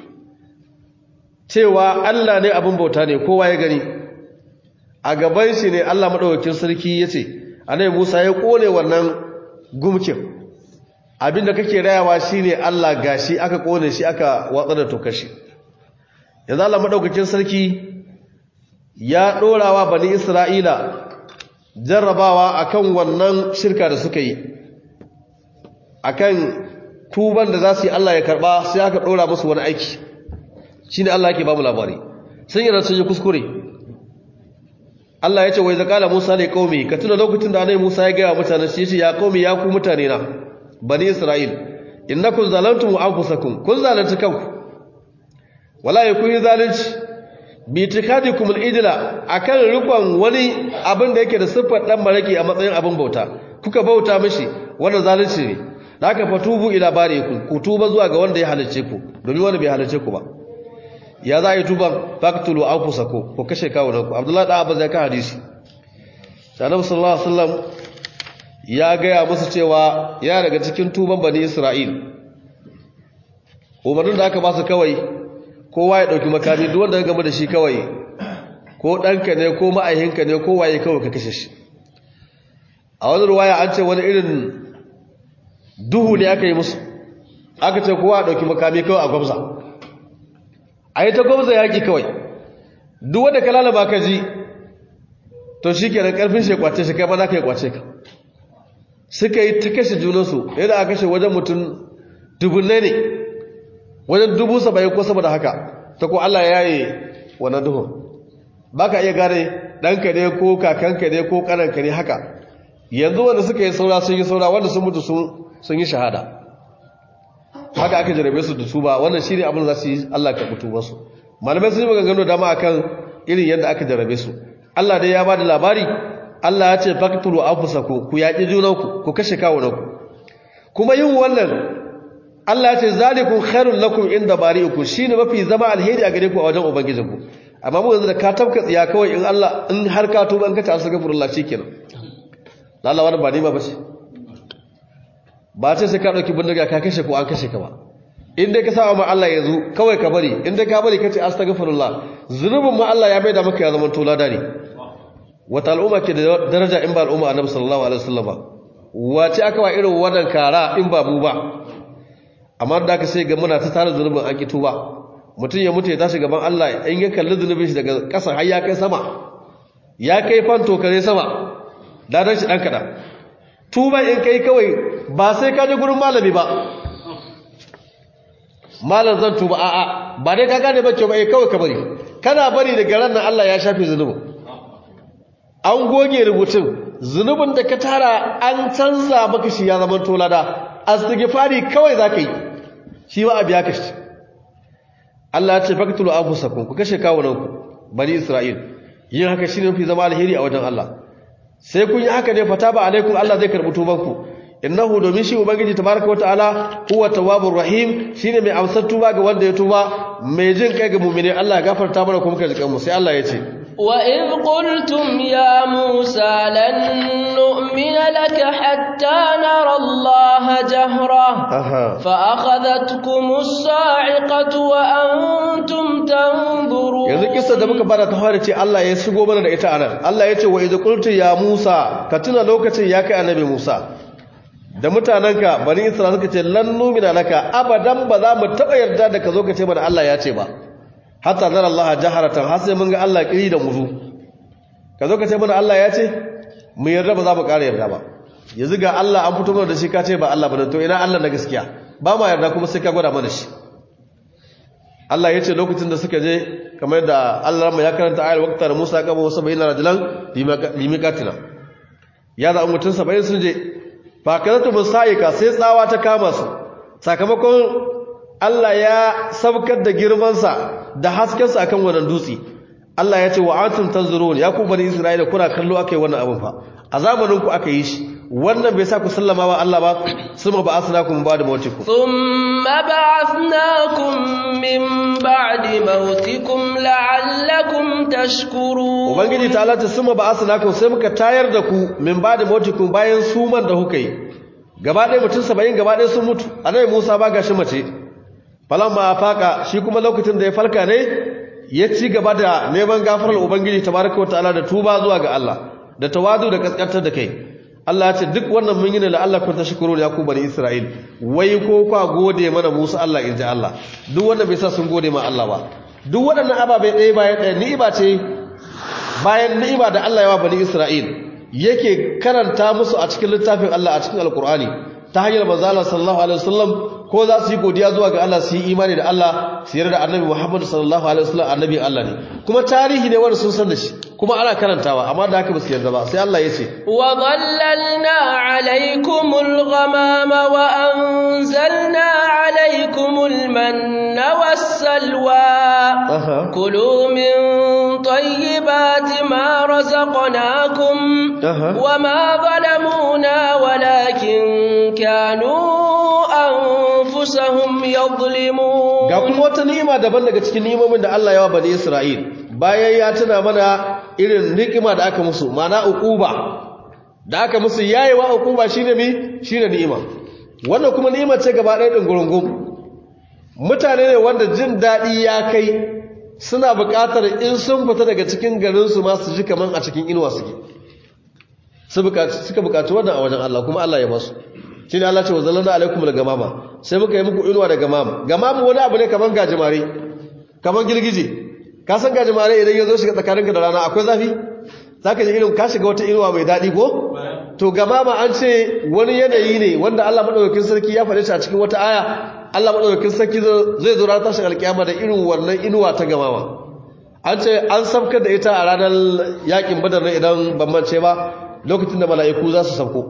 Speaker 2: cewa Allah ne abin bauta ne kowa ya gani a gaban shi ne Allah madaukakin sarki ya ce annabi Musa ya kone wannan gumkin abinda kake rayawa shine Allah gashi aka kone shi aka watsa da tokar shi yanzu Allah madaukakin sarki ya dorawa bani Isra'ila jarrabawa akan wannan shirka da suka yi akan tuban da za su yi Allah ya karba sai aka dora musu wani aiki shine Allah yake ba mu labari sun yi sun yi kuskure Allah ya ce wai zakala Musa ne kaumi ka tuna lokacin da annabi Musa ya ga mutanen shi yace ya kaumi ya ku mutane na bani Isra'il innakum zalantum anfusakum kun zalunci kanku wala yakun zalunci bi tikadikum al-ijla akan rikon wani abin da yake da siffar dan maraki a matsayin abin bauta kuka bauta mishi wannan zalunci ne haka fatubu ila barikum ku tuba zuwa ga wanda ya halice ku domin wanda bai halice ku ba ya za a yi tuban faktulu an fusa ko ko kashe kawunanku abdullahi ɗan abu zai ka hadisi sanabu sallallahu alaihi wasallam ya gaya musu cewa ya daga cikin tuban bani isra'il umarnin da aka ba su kawai kowa ya ɗauki makami duk wanda ya gama da shi kawai ko ɗanka ne ko ma'aihinka ne ko waye kawai ka kashe shi a wani ruwaya an ce wani irin duhu ne aka yi musu aka ce kowa a ɗauki makami kawai a gwamza a yi ta gwamza yaƙi kawai duk wanda ka lalaba ka ji to shi kenan ƙarfin shi kwace shi kai ma za ka yi kwace ka suka yi ta kashe junansu yadda aka kashe wajen mutum dubunne ne wajen dubu saba'in ko sama da haka ta ko Allah ya yi wannan duhun ba ka iya gane ɗanka ne ko kakanka ne ko ƙananka ne haka yanzu wanda suka yi saura sun yi saura wanda sun mutu sun yi shahada haka aka jarabe su da tuba wannan shi ne abin za su yi Allah ka mutu wasu malamai sun yi maganganu dama akan irin yadda aka jarabe su Allah dai ya ba da labari Allah ya ce faktulu anfusakum ku yaƙi junanku ku kashe kawunanku kuma yin wannan Allah ya ce zalikum khairul lakum inda bari'ikum shine mafi zama alheri a gare ku a wajen ubangijinku amma mu yanzu da ka tabka tsiya kawai in Allah in har ka tuba in ka ta astaghfirullah shikenan Allah wani ba ni ba bace ba ce sai ka dauki bindiga ka kashe ko an kashe ka ba in dai ka sa ma Allah yanzu kawai ka bari in dai ka bari ka ce astaghfirullah zunubin ma Allah ya bai da maka ya zama tola dare wata al'umma ke da daraja in ba al'umma annabi sallallahu alaihi wasallam ba wace aka wa irin wannan kara in ba mu ba amma da aka sai ga muna ta tare zunubin an kito ba mutum ya mutu ya tashi gaban Allah in ya kalli zunubin shi daga ƙasa har ya kai sama ya kai fanto kare sama ladan shi dan kada tuba in kai kawai ba sai ka je gurin malami ba malam zan tuba a'a ba dai ka gane ba ke ba kawai ka bari kana bari daga ran nan Allah ya shafe zunubin an goge rubutun zunubin da ka tara an canza maka shi ya zama tolada astighfari kawai zaka yi shi ba a biya ka shi Allah ya ce faqtulu anfusakum ku kashe kawunanku bani Isra'il yin haka shine mafi zama alheri a wajen Allah sai kun yi haka ne fataba alaikum Allah zai karbi tubanku innahu domin shi ubangiji tabaraka wataala huwa tawwabur rahim shine mai amsar tuba ga wanda ya tuba mai jin kai ga mu'mini Allah ya gafarta mana kuma kai jikan mu sai Allah ya ce
Speaker 1: وإذ قلتم يا موسى لن نؤمن لك حتى نرى الله جهرة فأخذتكم الصاعقة وأنتم تنظرون
Speaker 2: yanzu kissa da muka bada ta fara ce Allah ya shigo mana da ita anan Allah ya ce wa idh qultu ya Musa ka tuna lokacin ya kai annabi Musa da mutananka bani Isra'ila suka ce lan numina laka abadan ba za mu taba yarda da ka zo ka ce mana Allah ya ce ba hatta zara Allah jaharatan har sai mun ga Allah kiri da muzu ka zo ka ce mana Allah ya ce mu yarda ba za mu ƙara yarda ba yanzu ga Allah an fito mana da shi ka ce ba Allah ba to ina Allah na gaskiya ba ma yarda kuma sai ka gwada mana shi Allah ya ce lokacin da suka je kamar da Allah ya karanta ayar waqtar Musa kama wasu bayyana rajulan limikatina ya za mutum 70 sun je fa kadatu musaika sai tsawa ta kama su sakamakon Allah ya sabkar da girmansa da haskensa akan wannan dutse Allah ya ce wa antum tanzurun ya ku bani Isra'ila kuna kallo akai wannan abin fa a zamanin ku aka yi shi wannan bai sa ku sallama wa Allah ba suma ba asnakum ba da mautikum
Speaker 1: thumma ba'athnakum min ba'di mautikum la'allakum tashkurun
Speaker 2: ubangiji ta Allah ta suma ba asnakum sai muka tayar da ku min ba'di mautikum bayan suman da kuka yi gaba ɗaya mutum 70 gaba ɗaya sun mutu annabi Musa ba gashi mace falamma faka shi kuma lokacin da ya falka ne ya ci gaba da neman gafarar ubangiji tabaraka wataala da tuba zuwa ga Allah da tawadu da kaskantar da kai Allah ya ce duk wannan mun yi ne la Allah kun tashkuru ya ku bani Isra'il wai ko kwa gode mana Musa Allah inji Allah duk wannan bai sa sun gode ma Allah ba duk waɗannan ababai ɗaya bayan ɗaya ni'ima ce bayan ni'ima da Allah ya wa bani Isra'il yake karanta musu a cikin littafin Allah a cikin Alkur'ani ta hanyar manzo Allah sallallahu alaihi wasallam ko za su yi godiya zuwa ga Allah su yi imani da Allah su yarda da Annabi Muhammad sallallahu alaihi wasallam annabi Allah ne kuma tarihi ne wanda sun san da shi kuma ana karantawa amma da haka ba su yarda ba sai Allah ya ce
Speaker 1: wa dhallalna alaykumul ghamama wa anzalna alaykumul manna was-salwa kulu min tayyibati ma razaqnakum wa ma zalamuna walakin kanu anfusahum yadhlimun
Speaker 2: ga kuma wata ni'ima daban daga cikin ni'imomin da Allah ya wa bani Isra'il bayan ya tuna mana irin ni'ima da aka musu mana uquba da aka musu yayewa uquba shine mi shine ni'ima wannan kuma ni'ima ce gaba ɗaya din gurungum mutane ne wanda jin daɗi ya kai suna buƙatar in sun fita daga cikin garin su ma su ji kaman a cikin inuwa suke suka buƙaci wannan a wajen Allah kuma Allah ya basu shine Allah ce wa zallalna alaikum al-gamama sai muka yi muku inuwa da gamam gamam wani abu ne kaman gajimare kaman girgije ka san gajimare idan ya zo shiga tsakaninka da rana akwai zafi zaka ji irin ka shiga wata inuwa mai daɗi ko to gamama an ce wani yanayi ne wanda Allah madaukakin sarki ya faɗe shi a cikin wata aya Allah madaukakin sarki zai zo ranar tashin alkiyama da irin wannan inuwa ta gamama an ce an sabkar da ita a ranar yakin badar ne idan ban mance ba lokacin da mala'iku za su sabko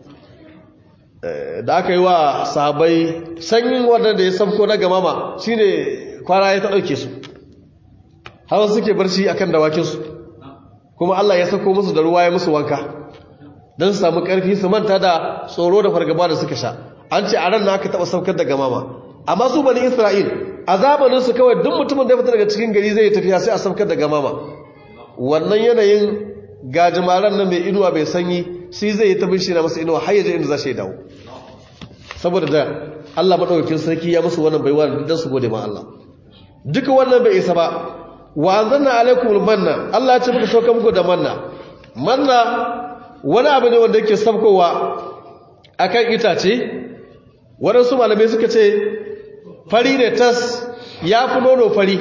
Speaker 2: da aka yi wa sahabai sanyin wadda da ya sabko na gamama shine kwana ya ta ɗauke su har suke barci akan dawakinsu kuma Allah ya sako musu da ruwa ya musu wanka don su samu ƙarfi su manta da tsoro da fargaba da suka sha an ce a ran na aka taɓa saukar da gamama amma su bani isra'il a zamaninsu kawai duk mutumin da ya fita daga cikin gari zai tafiya sai a saukar da gamama wannan yanayin gajimaren nan mai inuwa mai sanyi shi zai yi ta bin shi na masa inuwa har yaje inda za shi dawo saboda da Allah madaukakin sarki ya musu wannan baiwa dan su gode ma Allah duka wannan bai isa ba wa anzalna alaikum manna Allah ya ce muka sauka muku da manna manna wani abu ne wanda yake sabkowa akan itace waɗansu malamai suka ce fari ne tas ya fi nono fari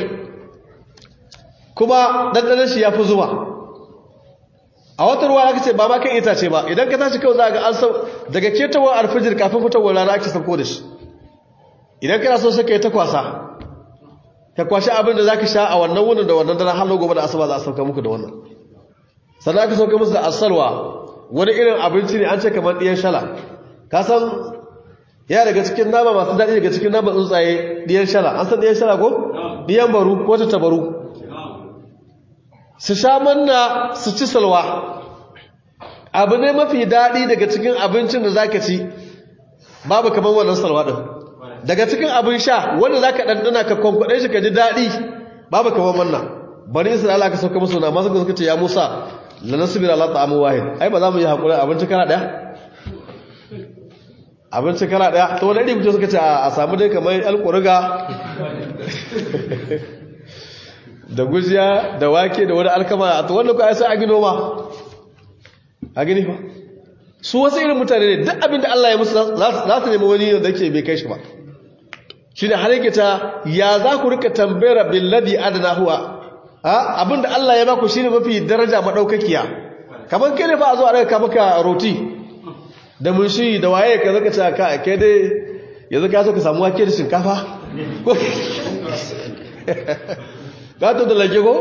Speaker 2: kuma ɗanɗanen shi ya fi zuwa a wata ruwa aka ce ba ma kan itace ba idan ka tashi kawai za ga an sau daga ketowar alfijir kafin fitowar rana ake sauko da shi idan kana so sai ka yi ta kwasa ka kwashi abin da za ka sha a wannan wunin da wannan dana har gobe da asuba za a sauka muku da wannan sannan aka sauka musu da asalwa wani irin abinci ne an ce kamar ɗiyan shala ka san ya daga cikin nama masu daɗi daga cikin nama tsuntsaye ɗiyan shala an san ɗiyan shala ko ɗiyan baru ko ta tabaru su sha manna su ci salwa abu ne mafi daɗi daga cikin abincin da zaka ci babu kamar wannan salwa ɗin daga cikin abin sha wanda zaka ɗanɗana ka kwankwaɗe shi ka ji daɗi babu kamar wannan bani isra'ila ka sauka musu na masu suka ce ya musa la nasbira ala ta'amin wahid ai ba za mu yi hakuri abinci kana ɗaya abinci kala daya to wani iri kuce suka ce a samu dai kamar alƙuriga da gujiya da wake da wani alkama a to wanda ku sai a gino ma a gini ba su wasu irin mutane ne duk abin da Allah ya musu za su nemi wani da ke bai kai shi ba shi da har ta ya za ku rika tambayar billadi adana huwa abin da Allah ya baku shine mafi daraja madaukakiya kamar kai ne fa a zo a raka maka roti da mun shi da waye ka zaka ce ka kai dai yanzu ka so ka samu wake da shinkafa ka to da lage ko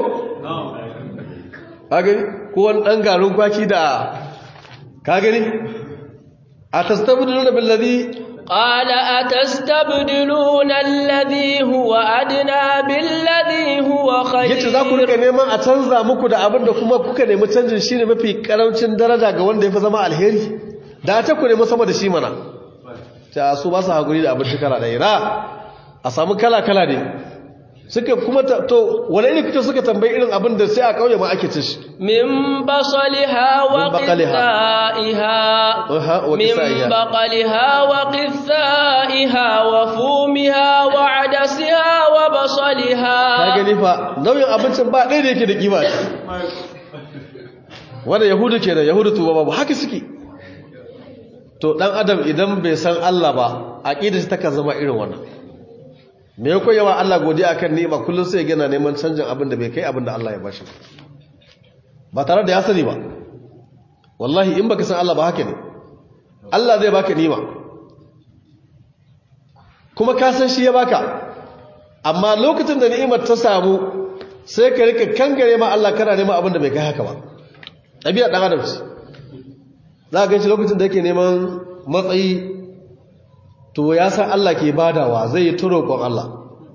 Speaker 2: ka gani ko wani dan garin kwaki da ka gani a tastabdiluna billazi
Speaker 1: قال أتستبدلون الذي هو أدنى بالذي هو خير
Speaker 2: yace za ku rika neman a canza muku da abin da kuma kuka nemi canjin shine mafi karancin daraja ga wanda ya fi zama alheri da ta ku nemi sama da shi mana ta su ba su haƙuri da abinci kala ɗaya ra a samu kala-kala ne suka kuma to wani iri kuta suka tambayi irin abin da sai a ƙauye ma ake ci shi
Speaker 1: min basaliha wa qithaiha min baqaliha wa qithaiha wa fumiha wa adasiha wa basaliha
Speaker 2: ka gani fa nauyin abincin ba ɗaya da yake da kima wanda yahudu ke da yahudu tuba babu haka suke to dan adam idan bai san Allah ba aqida shi takan zama irin wannan me yako yawa Allah godiya akan ni'ima kullun sai yana neman canjin abin da bai kai abin da Allah ya bashi ba tare da ya sani ba wallahi in baka san Allah ba haka ne Allah zai baka ni'ima kuma ka san shi ya baka amma lokacin da ni'imar ta samu sai ka rika kangare ma Allah kana neman abin da bai kai haka ba ɗabi'a ɗan adam ce za a ganshi lokacin da yake neman matsayi to ya san Allah ke badawa zai yi turo kon Allah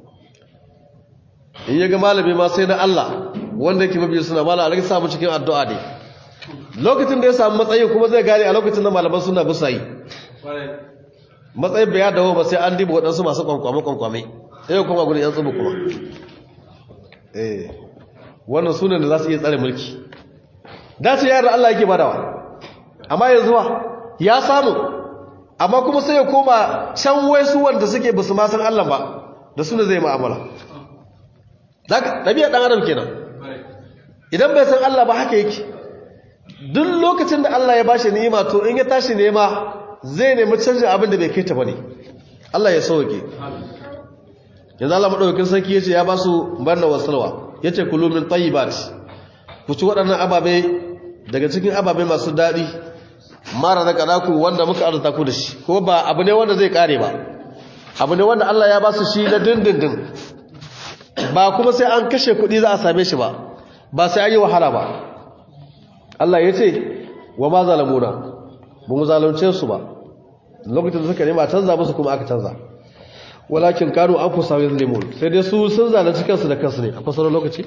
Speaker 2: in yaga malami ma sai na Allah wanda yake mabiya suna mala alaka samu cikin addu'a ne lokacin da ya samu matsayi kuma zai gane a lokacin da malaman suna bisa yi matsayin bai ya dawo ba sai an diba waɗansu masu kwankwame kwankwame sai kuma gudun yan tsubu kuma eh wannan sunan da za su iya tsare mulki dace yara Allah yake badawa amma yanzu wa ya samu amma kuma sai ya koma can waisu wanda suke basu ma san Allah ba da suna zai mu'amala daga dabi'a dan adam kenan idan bai san Allah ba haka yake duk lokacin da Allah ya bashi ni'ima to in ya tashi nema zai nemi canjin abin da bai kai ta bane Allah ya sauke yanzu Allah madaukakin sarki yace ya ba su barna wasalwa yace kulu min tayyibat ku ci waɗannan ababe daga cikin ababe masu daɗi mara da kadaku wanda muka arzuta ku da shi ko ba abu ne wanda zai kare ba abu ne wanda Allah ya ba su shi na dindindin ba kuma sai an kashe kuɗi za a same shi ba ba sai an yi wahala ba Allah ya ce wa ma zalamuna ba mu zalunce su ba lokacin da suka nema canza musu kuma aka canza walakin kanu an fusa yin limon sai dai su sun zalunci kansu da kansu ne a kusurin lokaci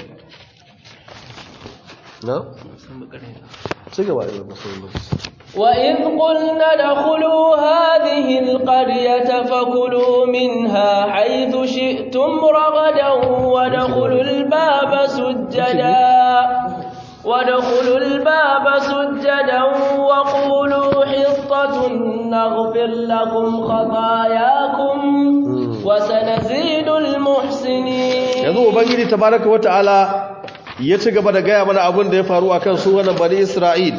Speaker 2: na? ci gaba da kusurin lokaci
Speaker 1: وإذ قلنا ادخلوا هذه القرية فكلوا منها حيث شئتم رغدا وادخلوا الباب سجدا وادخلوا الباب سجدا وقولوا حطة نغفر لكم خطاياكم وسنزيد المحسنين
Speaker 2: yanzu ubangiji tabaraka wata'ala ya ci gaba da gaya mana abin da ya faru akan su wannan bani Isra'il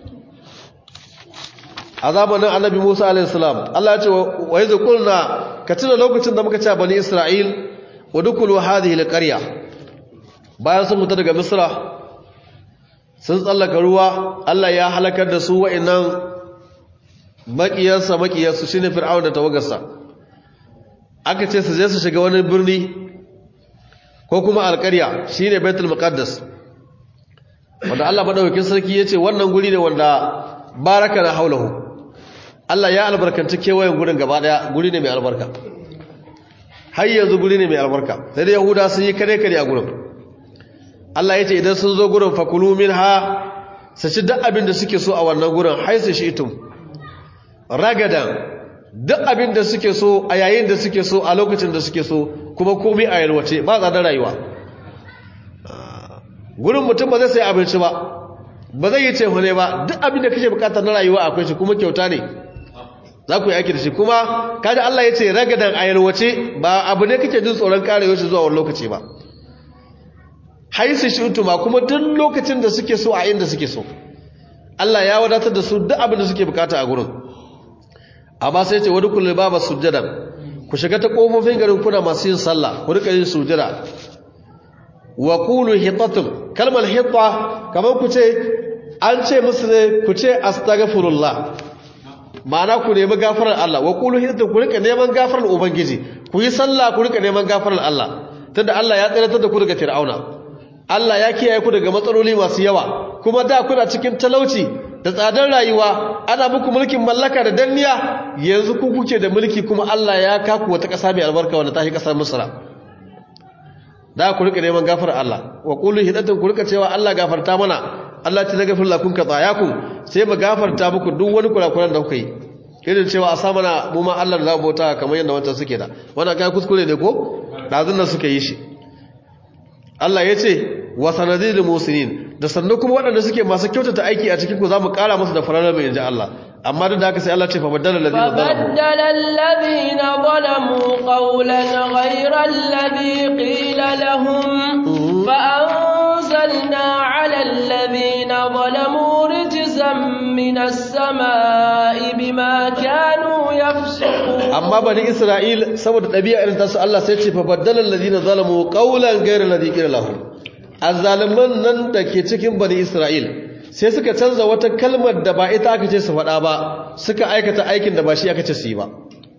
Speaker 2: a zamanin annabi Musa alaihissalam Allah ya ce wa yanzu kulna ka tuna lokacin da muka ce bani Isra'il wa dukulu hadhihi alqarya bayan sun fita daga Misra sun tsallaka ruwa Allah ya halakar da su wa'annan makiyarsa makiyarsu shine fir'aun da tawagarsa aka ce su je su shiga wani birni ko kuma alƙarya shine Baitul Muqaddas wanda Allah madaukakin sarki yace wannan guri ne wanda baraka na haulahu Allah ya albarkanci kewayen gurin gaba daya guri ne mai albarka har yanzu guri ne mai albarka sai da yahuda sun yi kare kare a gurin Allah ya ce idan sun zo gurin fakulu minha su ci duk abin da suke so a wannan gurin haisu shi itum ragadan duk abin da suke so a yayin da suke so a lokacin da suke so kuma komai a yalwace ba tsadar rayuwa gurin mutum ba zai sai abinci ba ba zai yi cewa ne ba duk abin da kake bukata na rayuwa akwai shi kuma kyauta ne za ku yi aiki da shi kuma kaji Allah ya ce ragadan a yalwace ba abu ne kake jin tsoron karewa shi zuwa wani lokaci ba haisu shi utuma kuma duk lokacin da suke so a inda suke so Allah ya wadatar da su duk abin da suke bukata a gurin amma sai ce wani kullum ba sujjadan ku shiga ta kofofin garin kuna masu yin sallah ku rika yin sujjada wa qulu hitatun kalmar hitta kamar ku ce an ce musu ne ku ce astaghfirullah ma'ana ku nemi gafarar Allah wa qulu hitatun ku rika neman gafarar ubangiji ku yi sallah ku rika neman gafarar Allah tunda Allah ya tsiratar da ku daga fir'auna Allah ya kiyaye ku daga matsaloli masu yawa kuma da kuna cikin talauci da tsadar rayuwa ana muku mulkin mallaka da danniya yanzu ku kuke da mulki kuma Allah ya kaku wata ƙasa mai albarka wanda ta shi ƙasar Misra da ku rika neman gafarar Allah wa qulu hidatan ku rika cewa Allah gafarta mana Allah ta gafar lakum ka tsayakum sai mu gafarta muku duk wani kurakuran da kuka yi irin cewa a sa mana mu ma Allah da za mu bauta kamar yadda wancan suke da wannan kai kuskure ne ko dazun nan suka yi shi Allah ya ce wa sanadil musinin da sannan kuma waɗanda suke masu kyautata aiki a cikin ku za mu ƙara musu da fararar mai inji Allah amma duk da haka sai Allah ce fa baddala alladhina zalamu
Speaker 1: فبدل الذين ظلموا قولا غير الذي قيل لهم فأنزلنا على الذين ظلموا رجزا من السماء بما كانوا يفسقون
Speaker 2: amma bani Isra'il saboda ɗabi'a irin tasu Allah sai ce fa baddala alladhina zalamu qawlan ghayra alladhi qila lahum azzaliman nan da ke cikin bani Isra'il sai suka canza wata kalmar da ba ita aka ce su faɗa ba suka aikata aikin da ba shi aka ce su yi ba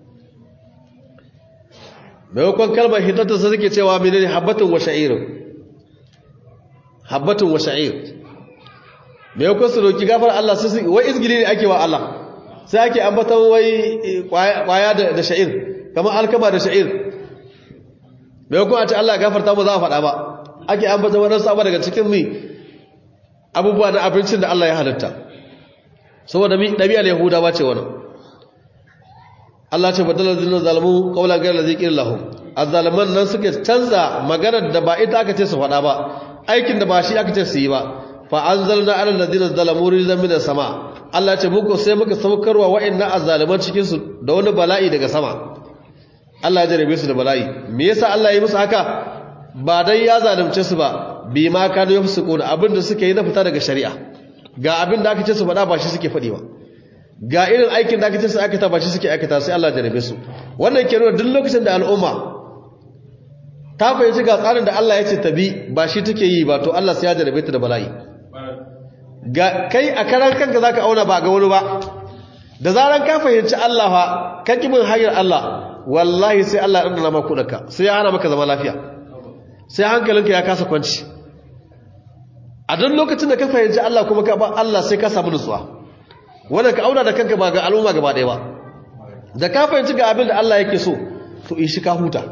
Speaker 2: maimakon kalmar hidata sai suke cewa menene habbatun wa sha'ir habbatun wa sha'ir maimakon su roki gafar Allah sai wai izgili ne ake wa Allah sai ake ambatan wai kwaya da sha'ir kamar alkama da sha'ir maimakon a ce Allah gafarta mu za a faɗa ba ake ambatan waɗansu abu daga cikin mi abubuwa na abincin da Allah ya halitta saboda mi ɗabi'ar yahudawa ce wannan Allah ce badalar zinin zalamu ƙaunar gairar da zikin lahu a zalaman nan suke canza maganar da ba ita aka ce su faɗa ba aikin da ba shi aka ce su yi ba fa an zalna alal ladina zalamu rizan min sama Allah ce muku sai muka saukarwa wa'annan azzaliman cikin su da wani bala'i daga sama Allah ya jarabe su da bala'i me yasa Allah ya yi musu haka ba dai ya zalunce su ba bi ma kanu yafsukun abinda suke yi na fita daga shari'a ga abinda aka ce su faɗa ba shi suke faɗi ba ga irin aikin da aka ce su aikata ba shi suke aikata sai Allah jarabe su wannan ke nuna duk lokacin da al'umma ta fahimci ga tsarin da Allah ya ce ta bi ba shi take yi ba to Allah sai ya jarabe ta da bala'i ga kai a karan kanka zaka auna ba ga wani ba da zaran ka fahimci Allah fa ka kibin hanyar Allah wallahi sai Allah ya dana maka kudanka sai ya hana maka zama lafiya sai hankalinka ya kasa kwanci a duk lokacin da ka fahimci Allah kuma ka ba Allah sai ka samu nutsuwa wanda ka auna da kanka ba ga al'umma gaba ɗaya ba da ka fahimci ga abin da Allah yake so to in shi ka huta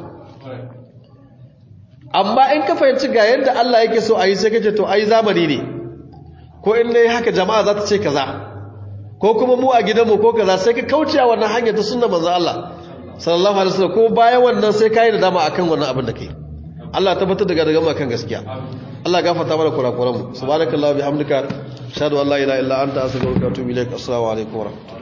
Speaker 2: amma in ka fahimci ga yadda Allah yake so a yi sai kace to ai zamani ne ko in dai haka jama'a za ta ce kaza ko kuma mu a gidanmu ko kaza sai ka kauce a wannan hanyar ta sunna manzo Allah sallallahu alaihi wasallam ko bayan wannan sai kai da dama akan wannan abin da kai Allah tabbatar da daga akan gaskiya Allah gafarta mana kurakuran mu subhanakallahu bihamdika ashhadu an la ilaha illa anta astaghfiruka wa atubu ilaik assalamu alaikum wa rahmatullahi